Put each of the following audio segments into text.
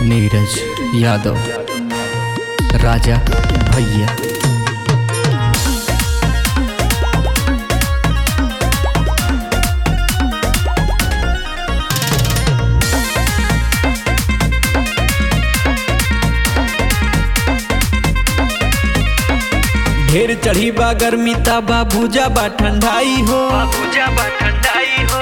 नीरज यादव राजा भैया ढेर चढ़ी बा गर्मी तबा भूजा बा ठंडाई हो बाबूजा बा ठंडाई हो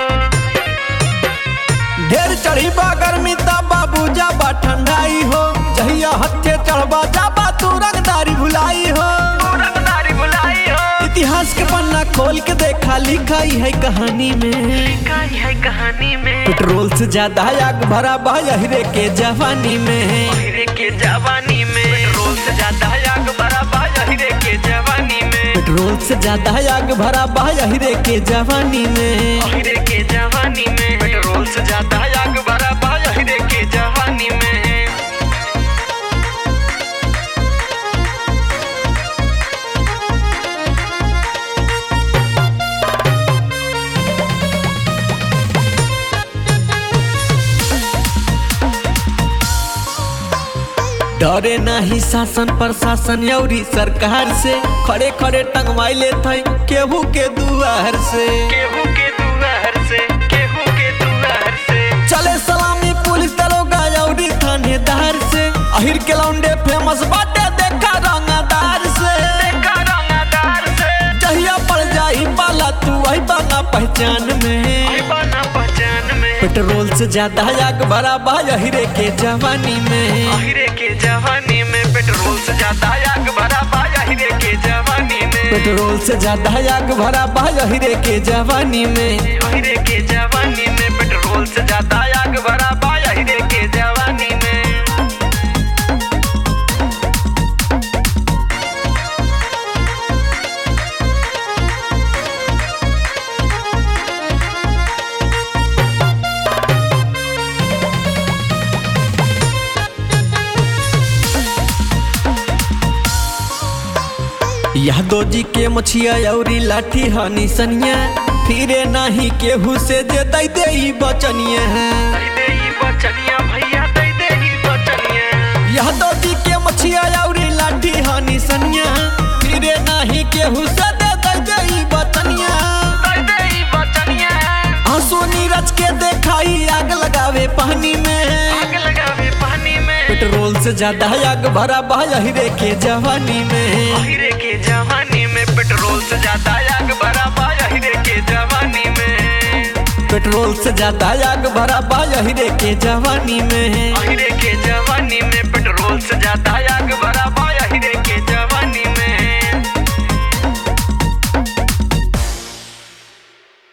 ढेर चढ़ी बा गर्मी तबा भूजा बा ठंडाई हो जहिया हत्थे चढ़बा जाबा तू रंगदारी भुलाई हो रंगदारी बुलाई हो इतिहास के पन्ना खोल के देखा लिखाई है कहानी में कहानी है कहानी में पेट्रोल से ज्यादा आग भरा बा हीरे के जवानी में हीरे के जवानी में पेट्रोल से ज्यादा आग भरा बा हीरे के जवानी में पेट्रोल से ज्यादा आग भरा बा हीरे के जवानी में हीरे के जवानी में पेट्रोल से ज्यादा आग भरा बा हीरे के जवानी में डरे नाही शासन प्रशासन अउरी सरकार से खड़े खड़े टंगवाइले थे केहू के दुआर से केहू के दुआर से केहू के दुआर से चले सलामी पुलिस दरोगा अउरी थानेदार से अहिर के लौंडे फेमस बाटे देखा रंगदार से देखा रंगदार से जहिया पड़ जाई पाला तू आई बना पहचान में आई बना पहचान में पेट्रोल से ज्यादा आग भरा बा हीरे के जवानी में हीरे के जवानी में पेट्रोल से ज्यादा आग भरा बा हीरे के जवानी में पेट्रोल से ज्यादा आग भरा बा हीरे के जवानी में हीरे के जवानी में पेट्रोल से ज्यादा आग भरा बा हीरे के जवानी में यादव जी के मछिया अउरी लाठी हनी सनिया फिरे नाही केहू से जे दई दे ई बचनिया दई दे ई बचनिया भैया दई दे ई बचनिया यादव जी के मछिया अउरी लाठी हनी सनिया फिरे नाही केहू से दे दई दे ई बचनिया दई दे ई बचनिया आंसू नीरज के देखाई आग लगावे पानी में आग लगावे पानी में पेट्रोल से ज्यादा आग भरा बा हीरे के जवानी में हीरे के जवानी में पेट्रोल से ज्यादा आग भरा बा हीरे के जवानी में पेट्रोल से ज्यादा आग भरा बा हीरे के जवानी में हीरे